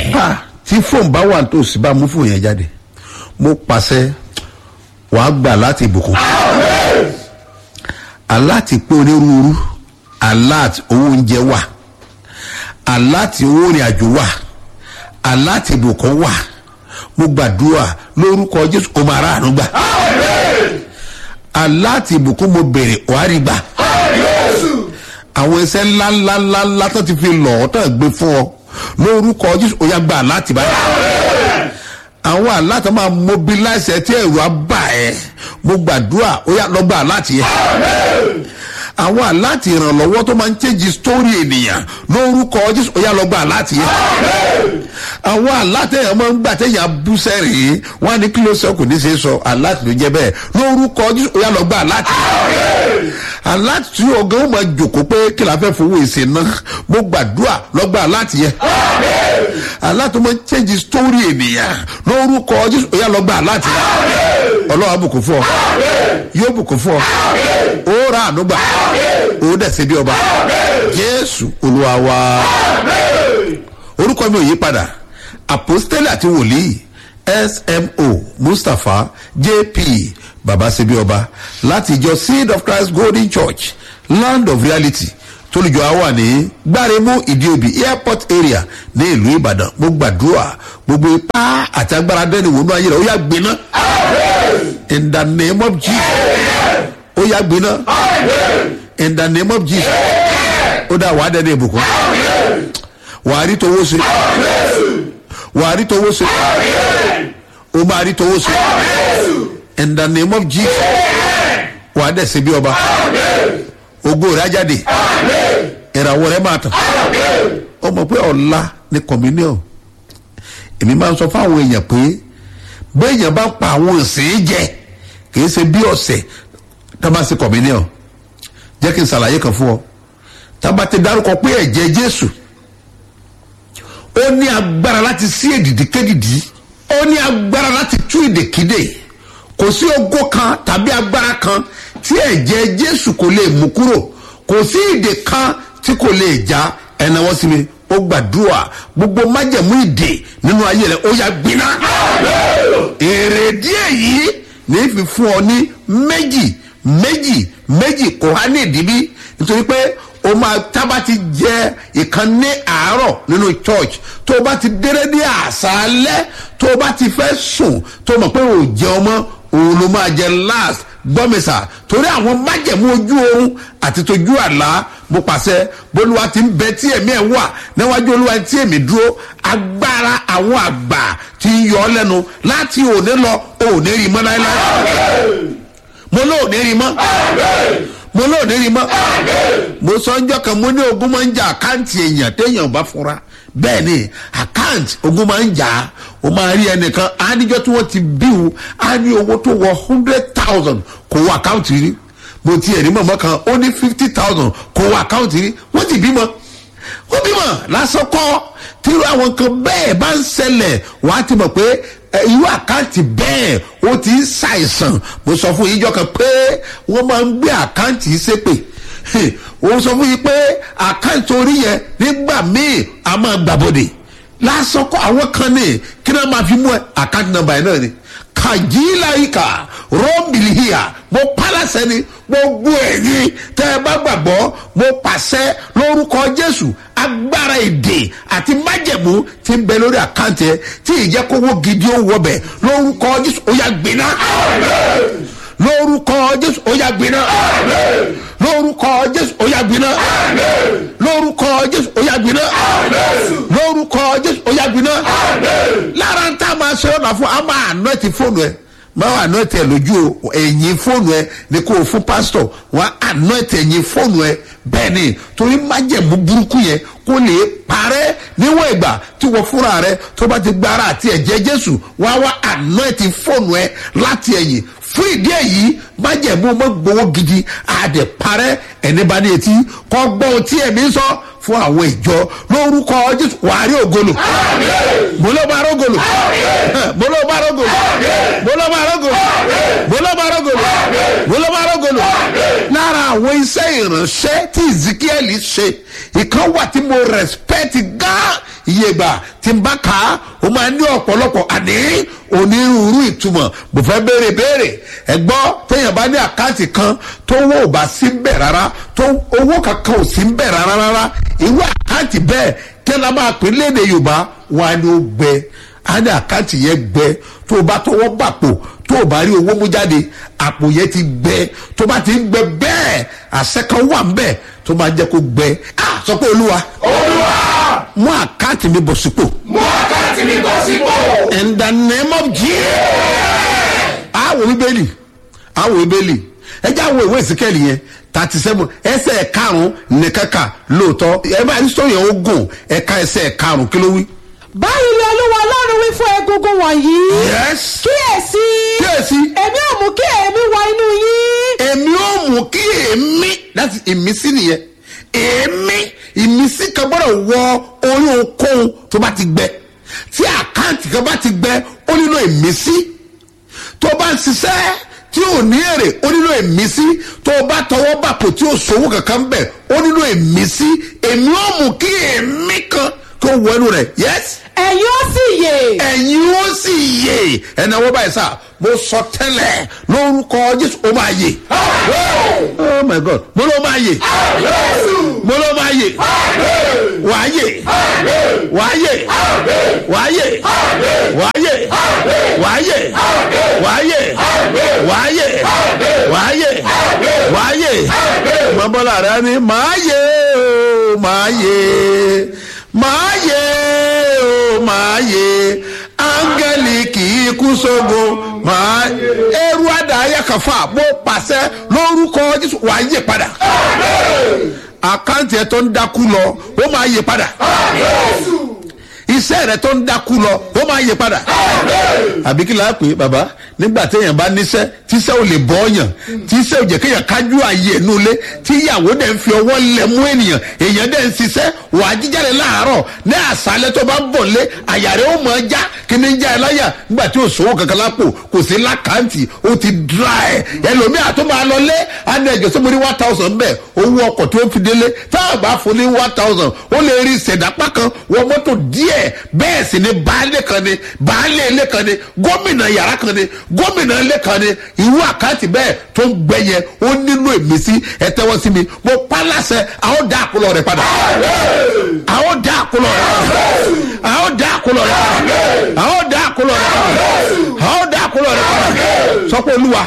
ha tí fóònù bá wà tó sì bá mú fóònù yẹn jáde mo pàṣẹ wàá gbà láti ìbùkún aláti pé onírúurú aláti owó oúnjẹ wà aláti owó ìrìn àjò wà aláti ìbùkún wà mo gbàdúrà lórúkọ jésù o máa ráàánú gbà aláti ìbùkún mo bèrè wàá rí gbà àwọn iṣẹ́ ńláńláńlá tó ti fi lọ̀ ọ́ tán gbé fún ọ lórúkọ jésù ó yá gbà láti báyìí àwọn aláta máa mobilize ẹ tí ẹ̀rù á bà ẹ́ mo gbàdúrà ó yá lọ gbà láti yẹ àwọn aláti ìrànlọ́wọ́ tó máa ń change story ènìyàn lórúkọ jésù ó yá lọ gbà láti yẹ àwọn alátẹ̀yàn máa ń gbà tẹ̀yàn bú sẹ́rìn wọn á ní kí ló sọ kò ní ṣe sọ aláti ló jẹ́ bẹ́ẹ̀ lórúkọ jésù ó yá lọ gbà láti yẹ aláti ọgán ó máa jòkó pé kí la fẹ́ fowó ìsìn náà mo gbàdúrà lọ gbà láti yẹ aláti máa ń change story ènìyàn lórúkọ jésù ó yá lọ gbà láti yẹ ọlọ́wà bùkún fún ọ yóò bùkún fún ọ ó rà ànúgbà ó dẹ̀ ṣe bí ọba jésù olúwa wa orúkọ mi ò yí padà apostoli àti wòlíì smo mustapha jp babasebi ọba láti ìjọ seed of christ golden church land of reality tólùjọ á wà ní gbáremú ìdíòbí airport area ní ìlú ìbàdàn mo gbàdúrà gbogbo ipá àti agbára dẹ́ni wọnú ayé rẹ̀ ó yà gbiná in the name of jesus ó yà gbiná in the name of jesus ó dá wàá dẹ́ni ìbùkún wàá rí towó ṣe wàá rí towó ṣe o máa rí towó ṣe in the name of jesus wàá dẹ̀ ṣe bí ọba ògo rẹ̀ á jáde ìràwọ̀ rẹ̀ máa tàn ó mọ̀ pé ọ̀la ní communion èmi máa ń sọ fáwọn èèyàn pé béèyàn bá pa àwọn ìsìn jẹ kì í ṣe bí ọ̀sẹ̀ tá a bá ṣe communion jẹ́ kí n ṣàlàyé kan fún ọ tá a bá ti dárúkọ pé ẹ̀jẹ̀ jésù ó ní agbára láti sí èdìdí kédìdí ó ní agbára láti tú ìdèkídè kò sí ogo kan tàbí agbára kan tí ẹ̀jẹ̀ jésù kò lè mú kúrò kò sí ìdè kan tí kò lè já ẹnáwó sí mi ó gbàdúrà gbogbo májẹ̀mú ìdè nínú ayé rẹ̀ ó yà gbiná èrè díẹ̀ yìí ní fi fún ọ ní méjì méjì méjì kò há ní ìdíbí nítorí pé o máa tábà ti jẹ ìkan ní àárọ̀ nínú church tó o bá ti déré ní àṣálẹ́ tó o bá ti fẹ́ sùn tó o mọ̀ pé o jẹ ọmọ òun ló máa jẹ last gbọ́mísà torí àwọn májẹ̀mú ojú oorun àti tójú àlá mo pàṣẹ bólúwa ti ń bẹ tí èmi ẹ̀ wà níwájú olúwa tí èmi dúró agbára àwọn àgbà ti ń yọ ọ lẹ́nu láti òní lọ òní rí mọ́ láéláé mo lóòní rí mọ́ mo lóòní rí mọ́ mo sọ ń jọ kan mo ní ogun máa ń jà àkáǹtì èèyàn téèyàn bá fura bẹ́ẹ̀ ni àkáǹtì ogun máa ń jà o máa rí ẹnìkan áníjọ́ tí wọ́n ti bíwu á ní owó tó wọ hundred thousand kò wọ àkáǹtì rí mo ti ẹ̀rí mọ̀mọ́ kan ó ní fifty thousand kò wọ àkáǹtì rí wọ́n ti bímọ ó bímọ lásán kọ́ tí àwọn nǹkan bẹ́ẹ̀ bá ń ṣẹlẹ̀ wọ́n á ti mọ̀ pé irú àkáǹtì bẹ́ẹ̀ ó ti ń ṣàìsàn mo sọ fún yíjọ kan pé wọ́n máa ń gbé àkáǹtì ṣépè ó sọ fún yín pé àkáǹtì orí yẹn nígbà míì a máa gbàbọ̀dè lásán kọ́ àwọn kan ní kí náà máa fi mú ẹ àkáǹtì nọmba yẹn náà ni kàjíláyìíkà rọ́ọ̀bìlìhìyà mo pálásẹ ni gbogbo ẹ̀yìn tẹ́ ẹ bá gbàgbọ́ mo pàṣẹ lórúkọ jésù agbára èdè àti májẹ̀mú ti ń bẹ lórí àkáǹtì ẹ tí ìjẹ́kówó gidi ó wọbẹ̀ lórúkọ jésù ó yà gbiná lórúkọ jésù ó yà gbiná lórúkọ jésù ó yà gbiná lórúkọ jésù ó yà gbiná lórúkọ jésù ó yà gbiná lára ń tá a máa ṣe ọ̀nà fún a máa àná ti fóònù ẹ máa wà àná tẹ lójú ẹ̀yìn fóònù ẹ ní kó o fún pásítọ̀ wọn àná tẹ ẹ̀yìn fóònù ẹ bẹ́ẹ̀ ni torí májẹ̀mú burúkú yẹn kó lè parẹ́ níwọ̀n ìgbà tí wọ́n fúnra rẹ tó bá ti gbára àti ẹ̀jẹ̀ jésù wá wá àná ti fóònù ẹ láti ẹ̀yìn fún ìdí èyí májẹ̀mú ọmọ gbowó gidi àdè parẹ́ ẹni bá ní etí kọ́ gbọ́ ohun tí ẹ̀mí sọ fún àwọn ìjọ lórúkọ jésù wàá rí ògolo mo ló máa rógolo mo ló máa rógolo mo ló máa rógolo mo ló máa rógolo mo ló máa rógolo lára àwọn iṣẹ́ ìránṣẹ́ tí ezekiel ṣe ìkan wà tí mo respect gan iye ìgbà tí n bá kà á ó máa ní ọ̀pọ̀lọpọ̀ àní onírúurú ìtumọ̀ mo fẹ́ béèrè béèrè ẹ gbọ́ téèyàn bá ní àkáǹtì kan tó owó ò bá sí ń bẹ̀ rárá tó owó kankan ò sí ń bẹ̀ rárá rárá irú àkáǹtì bẹ́ẹ̀ kí ẹ máa pè léde yorùbá wọn á ní ó gbẹ á ní àkáǹtì yẹn gbẹ tó o bá tọwọ́ bàpò tó o bá rí owó mú jáde àpò yẹn ti gbẹ tó bá ti ń gbẹ bẹ́ẹ̀ àṣẹ kan wà ń bẹ̀ tó máa jẹ́ kó gbẹ ah sọ pé olúwa olúwa mú àkáǹtì mi bọ̀ sípò mú àkáǹtì mi bọ̀ sípò. in the name of jesus àwọ̀ bíbélì àwọ̀ bíbélì ẹ jẹ́ àwọ̀ ìwé ìsìkẹ́lì yẹn thirty seven ẹsẹ̀ karùn-ún nìkan kà lóòótọ́ ẹ bá ní sọ̀yìn ó gùn ẹ̀ka ẹsẹ̀ karùn-ún kí ló wí. báyìí ni olúwa ọlọ́run wí fún egungun wọ̀nyí. yes kíyèsí. kíyèsí èmi ò mú kí èémí wọ inú yín. èmi ò mú kí èmi láti ìmísí nìyẹn èmi ìmísí kan gbọ́dọ̀ wọ orí ohunkóhun tó bá ti gbẹ tí àkáǹtì kan bá ti gbẹ ó nílò ìmísí tó bá ń ṣiṣẹ́ tí ò ní èrè ó nílò ìmísí tó bá tọwọ́ bàpò tí ò sówó kankan bẹ̀ ó nílò ìmísí èmi ò mú kí èmi kan kó wọ inú rẹ̀ yẹ́sì ẹ̀yin ó sì yè. ẹ̀yin ó sì yè ẹ̀nà wọ́n báyìí sá mo sọ tẹ́lẹ̀ lórúkọ jésù ó máa yè. oh my god mo ló máa yè mo ló máa yè wàá yè wàá yè wàá yè wàá yè wàá yè wàá yè wàá yè wàá yè wàá yè mọ́bọ́lá rẹ ni màá yè o màá yè màá yè o máa yè áńgẹ́lì kì í kú sógo máa ẹrú àdáyà kàfà bó pàṣẹ lórúkọ jésù wà á yè padà àkáǹtì ẹ tó ń dákú lọ ó máa yè padà iṣẹ́ rẹ tó ń dákú lọ ó máa yè padà àbí kí láà pé bàbá nígbà téèyàn bá níṣẹ́ tíṣẹ́ ò lè bọ́ ọ̀yàn tíṣẹ́ ò jẹ́ kéèyàn kájú ààyè ẹ̀nu ilé tí ìyàwó dẹ̀ ń fi ọwọ́ lẹ̀ mú ènìyàn èèyàn dẹ̀ ń ṣiṣẹ́ wà á jíjáde láàárọ̀ ní àṣálẹ́ tó bá ń bọ̀ lé àyà rẹ̀ ó mọ̀ ọ́ já kí ni ń já ẹ láyà nígbà tí ò sówó kankan lápò kò sí lákàntì ó ti dra ẹ̀ ẹlòmíà tó máa lọ lé àná ẹ̀jẹ̀ sọ́mọ́ ní one thousand bẹ́ẹ̀ owó ọkọ̀ tó fi délé tá a bá fún ní one thousand ó lè rí ìṣẹ̀dápá kan wọ mọ́tò díẹ̀ bẹ́ẹ̀ sì ni baálé kan ni baálé ilé kan ni gómìnà yàrá kan ni gómìnà ilé kan ni irú àkáǹtì bẹ́ẹ̀ tó ń gbẹ yẹn ó nílò ìmísí ẹ tẹ́wọ́ sí mi mo pa láṣẹ àwọn dá àkólọ rẹ padà àwọn dá àkólọ rẹ padà àwọn dá àkólọ rẹ padà àwọn dá àkólọ rẹ padà àwọn dá àkólọ rẹ padà sọ pé olúwa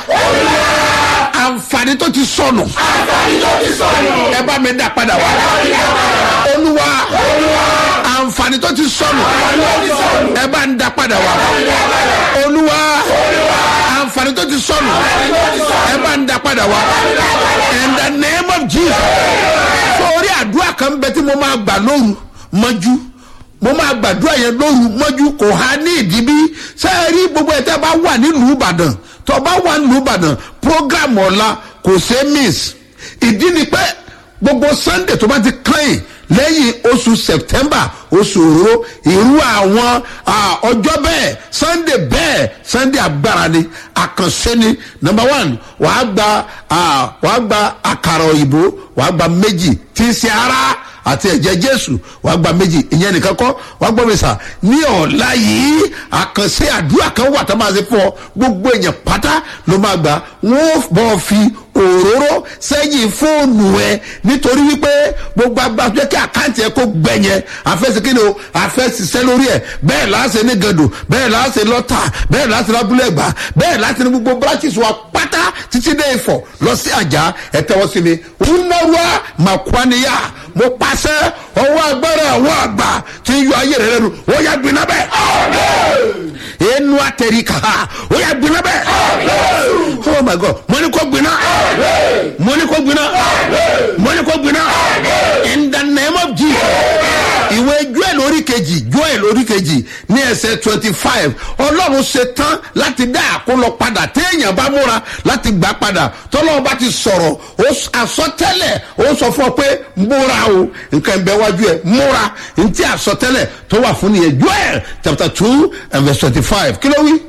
àǹfààní tó ti sọnù àǹfààní tó ti sọnù. ẹ bá mi dá padà wá olúwa àǹfààní tó ti sọnù ẹ bá ń dá padà wá olúwa àǹfààní tó ti sọnù ẹ bá ń dá padà wá in the name of jesus sórí àdúrà kan bẹ tí mo máa gbà lóru mọ́jú mo máa gbàdúrà yẹn lóru mọ́jú kò há ní ìdíbí sẹ́ẹ̀rí gbogbo ẹ̀ tẹ́ bá wà nílùú ìbàdàn tó bá wà nílùú ìbàdàn program ọ̀la kò ṣe é miss ìdí ni pé gbogbo sunday tó bá ti kàn lẹ́yìn oṣù september oṣù òróró irú àwọn ah, ọjọ́ bẹ́ẹ̀ sunday bẹ́ẹ̀ sunday agbára ni àkànṣe ni number one wàá gba ah, wàá gba àkàrà òyìnbó wàá gba méjì tí ń ṣe ara àti ẹ̀jẹ̀ jésù wàá gba méjì ìyẹn nìkan kọ́ wàá gbọ́ mi sà ní ọ̀la yìí àkànṣe àdúrà kan wà tó máa ṣe fún ọ gbogbo èèyàn pátá ló máa gbà wọ́n bọ̀ fi òróró sẹ́yìn fóònù ẹ nítorí wípé gbogbo agbájọ kí àkáǹtì ẹ kó gbẹ yẹn àfẹsẹ̀kínni o àfẹsẹ̀sẹ̀ lórí ẹ bẹ́ẹ̀ láṣẹ ní gàdù bẹ́ẹ̀ láṣẹ lọ́tà bẹ́ẹ̀ láṣẹ lábúlẹ̀ gbà bẹ́ẹ̀ láṣẹ ní gbogbo branches wa pátá títí dé ìfọ̀ lọ sí àjà ẹ tẹ́wọ́ sí mi wúnáwá màkwaniya mo pàṣẹ ọwọ́ agbára àwọn àgbà tí ń yọ ayé rẹ lẹ́nu ó yà gbiná bẹ́ẹ̀ enu atẹ̀ríkà ó yà gbiná bẹ́ẹ̀ oh my god mo ní kó gbiná mo ní kó gbiná mo ní kó gbiná in the name of jesus ìwé joel orí kejì joel orí kejì ní ẹsẹ̀ twenty five ọlọ́run ṣe tán láti dá àkólọ padà téèyàn bá múra láti gbà padà tọ́lọ́run bá ti sọ̀rọ̀ ó s- àsọtẹ́lẹ̀ ó sọ fún ọ pé múra o nǹkan ìbẹ̀ wájú ẹ̀ múra ntí àsọtẹ́lẹ̀ tó wà fún nìyẹn joel chapter two and verse twenty five kí ló wí.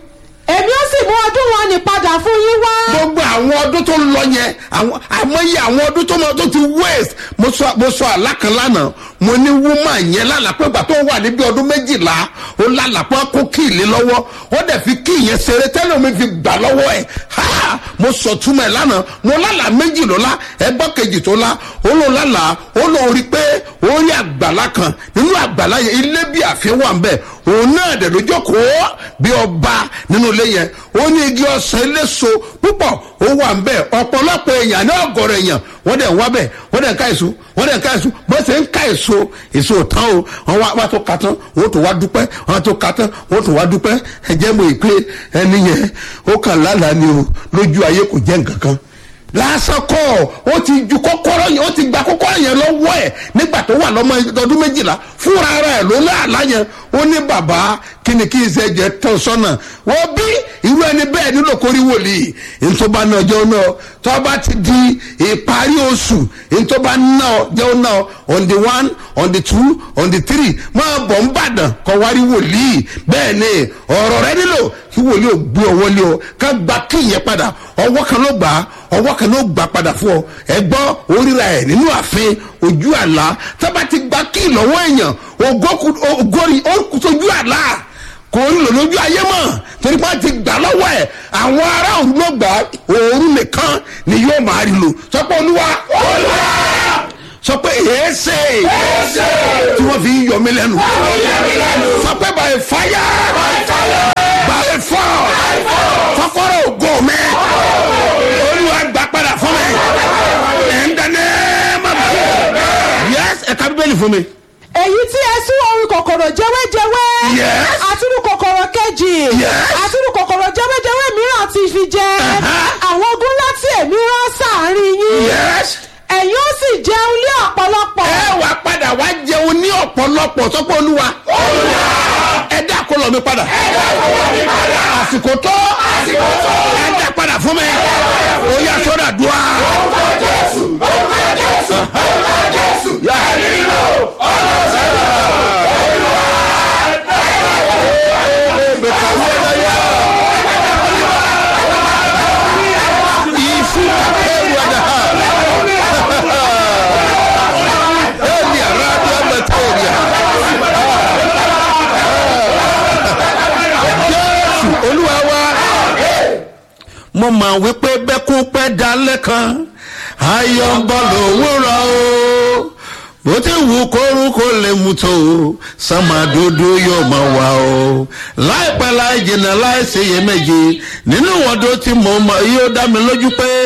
èmi ó sì mú ọdún wọn ní padà fún yín wá. gbogbo àwọn ọdún tó lọ yẹn àwọn àmọye àwọn ọdún tó mọ tó ti waste mo sọ mo sọ àlákan lánàá mo ní woman yẹn lálàpẹ́ ìgbà tó wà níbi ọdún méjìlá ó lálàpẹ́ kó kí ìlé lọ́wọ́ ó dẹ̀ fi kí ìyẹn ṣeré tẹ́lẹ̀ mi fi gbà lọ́wọ́ ẹ̀ ha mo sọ túmọ̀ ẹ̀ lánàá mo lálàá méjì ló lá ẹgbọ́n kejì tó lá ó ló lálàá ó ló rí pé ó rí àgbàlá kan nínú àgbàlá yẹn ilé bí àfihàn wà ń bẹ̀ òun náà dẹ̀ ló jókòó bí ọba nínú ilé yẹn ó ní igi ọsàn eléso púpọ̀ ó wà ń bẹ̀ ọ̀pọ̀lọpọ̀ èèyàn ní ọ̀gọ̀rọ̀ èèyàn wọ́n dẹ̀ ń wá bẹ̀ wọ́n dẹ̀ ń ká èso wọ́n dẹ̀ ń ká èso bó ṣe ń ká èso èso ò tán o wọ́n wá wá tó ka tán wọ́n tó wá dúpẹ́ wọ́n tó ka tán wọ́n tó wá dúpẹ́ ẹ̀jẹ̀ mọ̀ ìpè ẹni yẹn ó kàn lálàá ni o lójú ayé kò jẹ́ nǹkan kan lásán kọ́ ó ti ju kọ́kọ́rọ́ yẹn ó ti gba kọ́kọ́rọ́ yẹn lọ́wọ́ ẹ̀ nígbà tó wà lọ́mọ ọdún méjìlá fúnra ara ẹ̀ ló láàlá yẹn ó ní bàbá kíni kí n ṣe jẹ tán sọ́nà wọ́n bí irú ẹni bẹ́ẹ̀ nílò kórí wòlíì ntọ́ba náà jẹ́ náà tọ́ba ti di ìparí oṣù ntọ́ba náà jẹ́ náà on the one on the two on the three máa bọ̀ ń bàdàn kọ́ wárí wòlíì bẹ́ẹ̀ ni ọ̀rọ̀ rẹ nílò kí wòlíì ò gbé ọwọ́ lé ọ ká gba kí ìyẹn padà ọwọ́ kan ló gbà á ọwọ́ kan ló gbà padà fún ọ ẹ gbọ́ oríra ẹ̀ nínú ààfin ojú àlá tọ́ba ti gba kí ìlọ́wọ́ èèyàn ògórí ó sojú àlá kò ń lò lójú ayé mọ̀ torí pé wọ́n ti gbà lọ́wọ́ ẹ̀ àwọn ará òru ló gbà òru nìkan ni yóò máa rí lò sọ pé olúwa sọ pé èéṣe tí wọ́n fi ń yọ mí lẹ́nu sọ pé by fire by force kọ́kọ́rọ́ ògo mi olúwa gbà padà fún mi ẹ̀ ń dáná mọ̀ yẹ́s ẹ̀ka bíbélì fún mi èyí tí ẹ sún orin kòkòrò jẹwéjẹwé Yes. àtúrú kòkòrò kejì Yes. àtúrú kòkòrò jẹwéjẹwé mìíràn ti fi jẹ Uh-huh. àwọn ogun láti èmi rán sáàrin yín yẹ́s ẹ̀yin ó sì jẹun lé ọ̀pọ̀lọpọ̀ ẹ wà padà wá jẹun ní ọ̀pọ̀lọpọ̀ sọ́pọ̀ olúwa ẹ dá kọlọ̀ mi padà àsìkò tó ẹ dá padà fún mi ó yà sọ́dà dùá. Elia, radio materia. Jésù olúwa wa. Mo máa wí pé bẹ́kún pẹ́ dalẹ̀ kan, ayọ̀ ń bọ̀ lówùrọ̀ o. Bó ti wù kórúkọ lè mú tó o, sàmàdodo yóò máa wà o. Láìpẹ́ láì jìnnà láì ṣèyẹ méje, nínú ìwọ́dọ̀ tí mo mọ̀ yóò dá mi lójú pé.